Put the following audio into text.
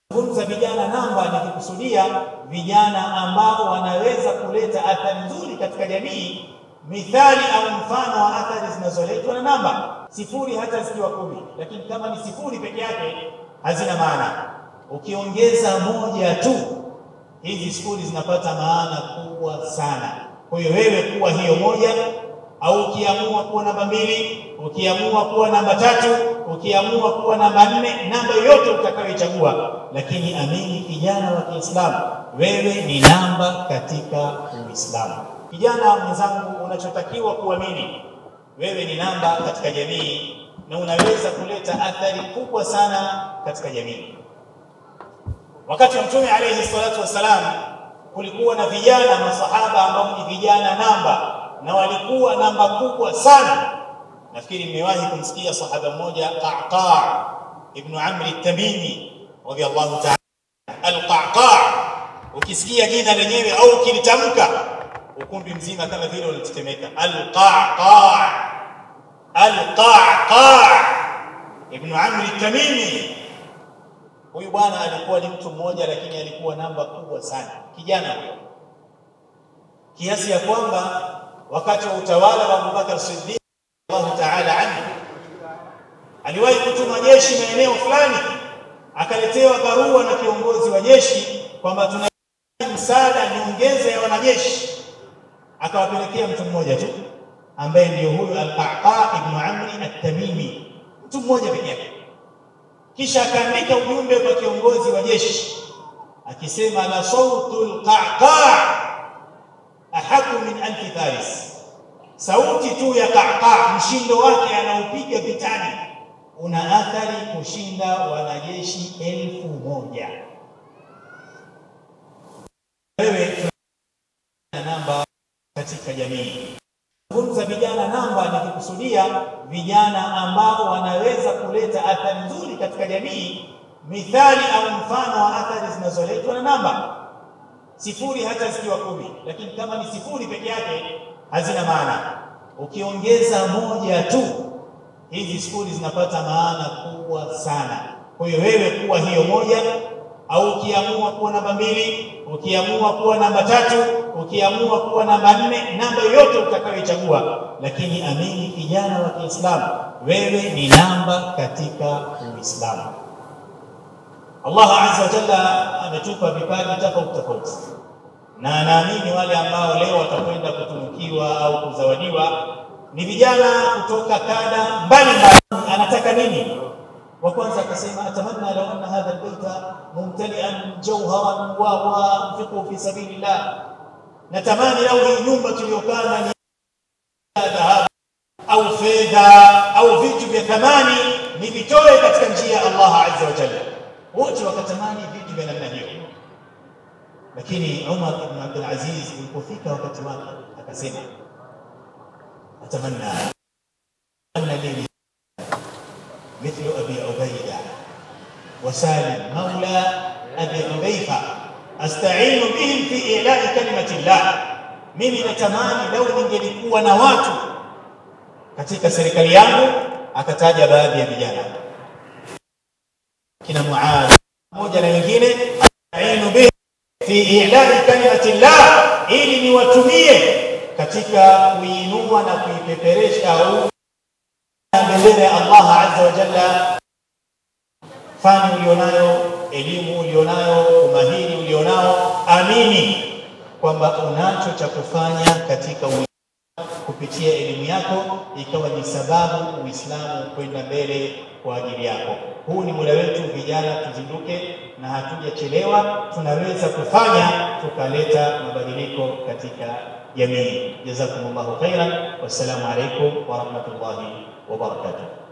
Zungumza vijana namba, nikikusudia vijana ambao wanaweza kuleta athari nzuri katika jamii, mithali au mfano wa athari zinazoletwa na namba. Sifuri hata zikiwa kumi, lakini kama ni sifuri peke yake hazina maana. Ukiongeza moja tu, hizi sifuri zinapata maana kubwa sana. Kwa hiyo wewe kuwa hiyo moja, au ukiamua kuwa namba mbili, ukiamua kuwa namba tatu, ukiamua kuwa namba nne, namba yoyote utakayoichagua, lakini amini, kijana wa Kiislamu, wewe ni namba katika Uislamu. Kijana mwenzangu, unachotakiwa kuamini, wewe ni namba katika jamii na unaweza kuleta athari kubwa sana katika jamii. Wakati wa Mtume alayhi salatu wassalam, kulikuwa na vijana masahaba ambao ni vijana namba na walikuwa namba kubwa sana. Nafikiri mmewahi kumsikia sahaba mmoja Qaqa ibn Amr at-Tamimi radiyallahu ta'ala. Al-Qaqa, ukisikia jina lenyewe au ukilitamka, ukumbi mzima kama vile unatetemeka. Al-Qaqa, Al-Qaqa ibn Amr at-Tamimi. Huyu bwana alikuwa ni mtu mmoja, lakini alikuwa namba kubwa sana, kijana huyo, kiasi ya kwamba wakati wa utawala wa Abubakar Siddiq Allahu ta'ala anhu aliwahi kutuma jeshi maeneo fulani, akaletewa barua na kiongozi wa jeshi kwamba tunahitaji msaada, nyongeza ya wanajeshi. Akawapelekea mtu mmoja tu ambaye ndiyo huyu Al-Qaqa ibn Amri At-Tamimi, mtu mmoja pekee yake. Kisha akaandika ujumbe kwa kiongozi wa jeshi akisema, la sautu al-Qaqa ahaku min alfi faris, sauti tu ya Qaqa, mshindo wake anaopiga vitani una athari kushinda wanajeshi elfu moja. Wewe namba katika jamii, zungumza vijana namba, nikikusudia vijana ambao wanaweza kuleta athari nzuri katika jamii, mithali au mfano wa athari zinazoletwa na namba sifuri hata zikiwa kumi, lakini kama ni sifuri peke yake hazina maana. Ukiongeza moja tu, hizi sifuri zinapata maana kubwa sana. Kwa hiyo wewe kuwa hiyo moja, au ukiamua kuwa namba mbili, ukiamua kuwa namba tatu, ukiamua kuwa namba nne, namba yoyote utakayoichagua, lakini amini, kijana wa Kiislamu, wewe ni namba katika Uislamu. Allah azza wa jalla ametupa vipaji tofauti tofauti, na naamini wale ambao leo watakwenda kutunukiwa au kuzawadiwa ni vijana kutoka kada mbalimbali. Anataka nini? Wa kwanza akasema, atamanna law anna hadha albayta mumtalian jawharan wa anfiqu fi sabilillah, natamani lau hii nyumba tuliyokaa ni dhahabu au fedha au vitu vya thamani nivitoe katika njia ya Allah azza wa jalla wote wakatamani vitu vya namna hiyo, lakini Umar ibn Abdul Aziz ilipofika wakati wake akasema, atamanna anna li mithlu abi ubaida wa salim maula abi hudhaifa astainu bihim fi ilai kalimati llah, mimi natamani lau ningelikuwa na watu katika serikali yangu. Akataja baadhi ya vijana kina Muadh pamoja na wengine, astainu bihi fi ilai kalimati llah, ili niwatumie katika kuinua na kuipeperesha au bendera ya Allah azza wa jalla. Fani ulionayo, elimu ulionayo, umahiri ulionao, amini kwamba unacho cha kufanya katika kupitia elimu yako ikawa ni sababu Uislamu kwenda mbele kwa ajili yako. Huu ni muda wetu vijana, tuzinduke na hatujachelewa, tunaweza kufanya tukaleta mabadiliko katika jamii. Jazakumullahu khairan, wassalamu alaikum wa rahmatullahi wa barakatuh.